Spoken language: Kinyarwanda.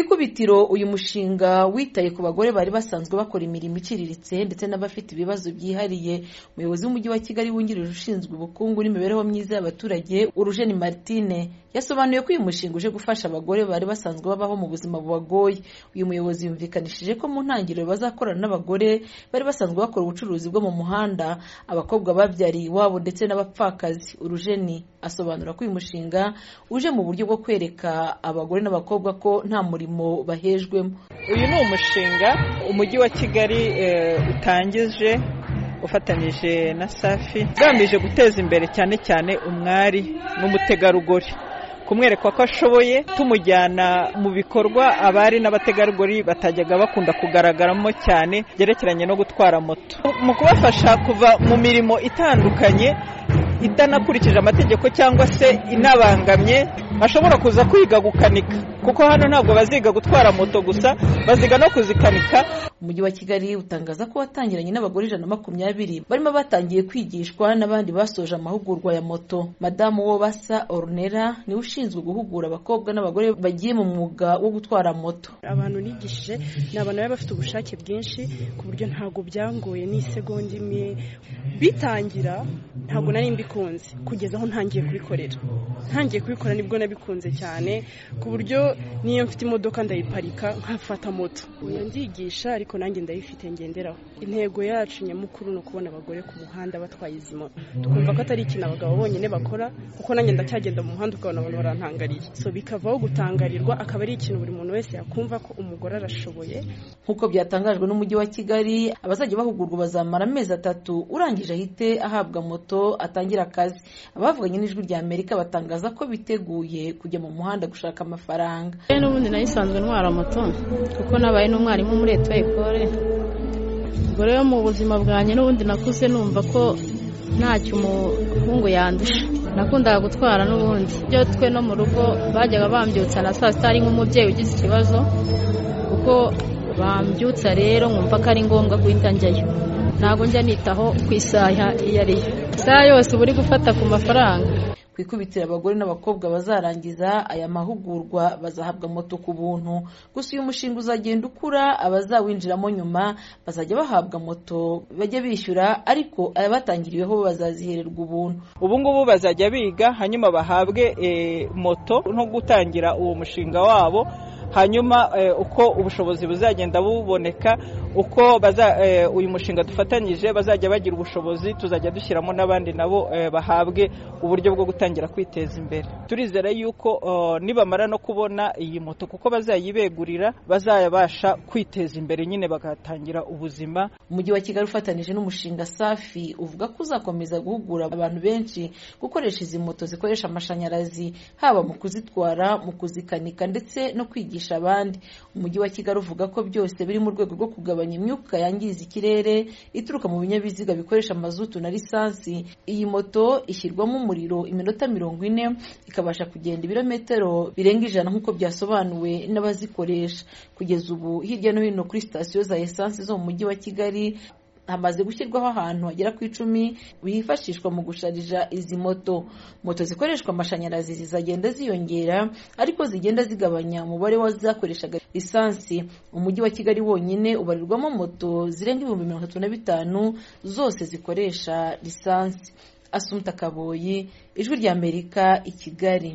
ikubitiro uyu mushinga witaye ku bagore bari basanzwe bakora imirimo iciriritse ndetse n'abafite ibibazo byihariye umuyobozi w'umujyi wa kigali wungirije ushinzwe ubukungu n'imibereho myiza y'abaturage urujeni martine yasobanuye ko uyu mushinga uje gufasha abagore bari basanzwe babaho mu buzima bubagoye uyu muyobozi yumvikanishije ko mu ntangiriro bazakorana n'abagore bari basanzwe bakora ubucuruzi bwo mu muhanda abakobwa babyariye iwabo ndetse n'abapfakazi urujeni asobanura ko uyu mushinga uje mu buryo bwo kwereka abagore n'abakobwa ko nta murimo bahejwemo uyu ni umushinga umujyi wa kigali utangije ufatanyije na safi ugamije guteza imbere cyane cyane umwari n'umutegarugori kumwereka ko ashoboye tumujyana mu bikorwa abari n'abategarugori batajyaga bakunda kugaragaramo cyane byerekeranye no gutwara moto mu kubafasha kuva mu mirimo itandukanye itanakurikije amategeko cyangwa se inabangamye bashobora kuza kwiga gukanika kuko hano ntabwo baziga gutwara moto gusa baziga no kuzikanika umujyi wa kigali utangaza ko watangiranye n'abagore ijana na makumyabiri barimo batangiye kwigishwa n'abandi basoje amahugurwa ya moto madamu wo basa orunera niwe ushinzwe guhugura abakobwa n'abagore bagiye mu mwuga wo gutwara moto abantu nigishije ni abantu baba bafite ubushake bwinshi ku buryo ntabwo byangoye n'isegonda imwe bitangira ntabwo nari mbikunze kugeza aho ntangiye kubikorera ntangiye kubikora nibwo nabikunze cyane ku buryo niyo mfite imodoka ndayiparika nkafata moto uyu ndigisha ariko nanjye ndayifite ngenderaho intego yacu nyamukuru ni ukubona abagore ku muhanda batwaye izi moto twumva ko atari ikintu abagabo bonyine bakora kuko nanjye ndacyagenda mu muhanda ukabona abantu barantangariye so bikavaho gutangarirwa akaba ari ikintu buri muntu wese yakumva ko umugore arashoboye nk'uko byatangajwe n'umujyi wa kigali abazajya bahugurwa bazamara amezi atatu urangije ahite ahabwa moto atangira akazi abavuganye n'ijwi rya amerika batangaza ko biteguye kujya mu muhanda gushaka amafaranga n'ubundi nayisanzwe ntwara moto kuko nabaye n'umwarimu muri eto ekore ubwo rero mu buzima bwanjye n'ubundi nakuze numva ko ntacyo umuhungu yandusha nakundaga gutwara n'ubundi ibyo twe no mu rugo bajyaga bambyutsa na saa sita ari nk'umubyeyi ugize ikibazo kuko bambyutsa rero nkumva ko ari ngombwa guhita njyayo ntabwo njya nitaho ku isaha iyo ari yo isaha yose uba uri gufata ku mafaranga ku ikubitiro abagore n'abakobwa bazarangiza aya mahugurwa bazahabwa moto ku buntu gusa uyu mushinga uzagenda ukura abazawinjiramo nyuma bazajya bahabwa moto bajya bishyura ariko abatangiriweho bazazihererwa ubuntu ubu ngubu bazajya biga hanyuma bahabwe moto no gutangira uwo mushinga wabo hanyuma uko ubushobozi buzagenda buboneka uko uyu mushinga dufatanyije bazajya bagira ubushobozi tuzajya dushyiramo n'abandi nabo bahabwe uburyo bwo gutangira kwiteza imbere turizera yuko nibamara no kubona iyi moto kuko bazayibegurira bazabasha kwiteza imbere nyine bagatangira ubuzima umujyi wa kigali ufatanyije n'umushinga safi uvuga ko uzakomeza guhugura abantu benshi gukoresha izi moto zikoresha amashanyarazi haba mu kuzitwara mu kuzikanika ndetse no kwigisha abandi umujyi wa kigali uvuga ko byose biri mu rwego rwo kugabanya imyuka yangiza ikirere ituruka mu binyabiziga bikoresha amazutu na lisansi iyi moto ishyirwamo umuriro iminota mirongo ine ikabasha kugenda ibirometero birenga ijana nk'uko byasobanuwe n'abazikoresha kugeza ubu hirya no hino kuri sitasiyo za esansi zo mu mujyi wa kigali hamaze gushyirwaho ahantu hagera ku icumi bifashishwa mu gusharija izi moto moto zikoreshwa amashanyarazi zizagenda ziyongera ariko zigenda zigabanya umubare w'azizakoreshaga lisansi umujyi wa kigali wonyine ubarirwamo moto zirenga ibihumbi mirongo itatu na bitanu zose zikoresha lisansi asumta kaboyi ijwi ry'amerika i kigali